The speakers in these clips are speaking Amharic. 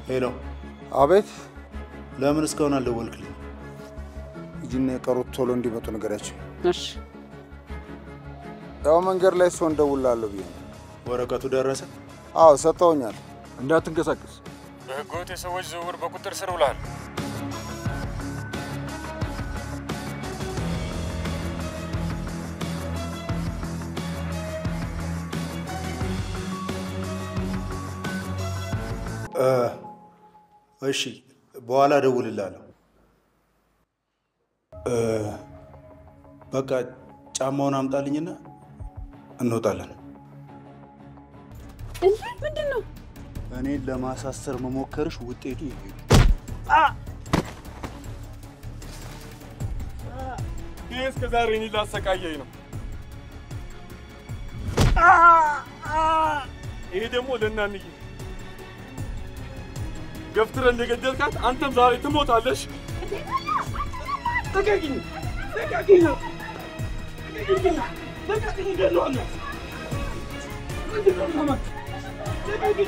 ሄሎ፣ አቤት። ለምን እስካሁን አልደወልክልኝ? ሂጂና የቀሩት ቶሎ እንዲመጡ ንገሪያቸው። እሺ ያው መንገድ ላይ ሰው እንደውላለሁ ብዬ ነው። ወረቀቱ ደረሰ? አዎ ሰጥተውኛል። እንዳትንቀሳቀስ። በህገወጥ የሰዎች ዝውውር በቁጥጥር ስር ውለሃል። እ፣ እሺ በኋላ እደውልልሃለሁ። እ፣ በቃ ጫማውን አምጣልኝና እንወጣለን። እንዴ ምንድን ነው? እኔን ለማሳሰር መሞከርሽ ውጤቱ ይሄ ነው። ይህ እስከ ዛሬ እኔን ላሰቃየኝ ነው። ይሄ ደግሞ ለእናንዬ ገፍትረ እንደገደልካት አንተም ዛሬ ትሞታለሽ። ልቀቂኝ! ልቀቂኝ! ልቀቂኝ! ልቀቂኝ! እገለዋለሁ! ልቀቂኝ!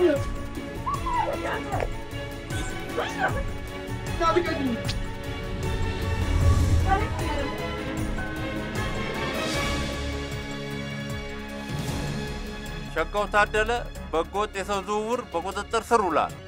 ልቀቂኝ! ሸጋው ታደለ በህገወጥ የሰው ዝውውር በቁጥጥር ስር ውሏል።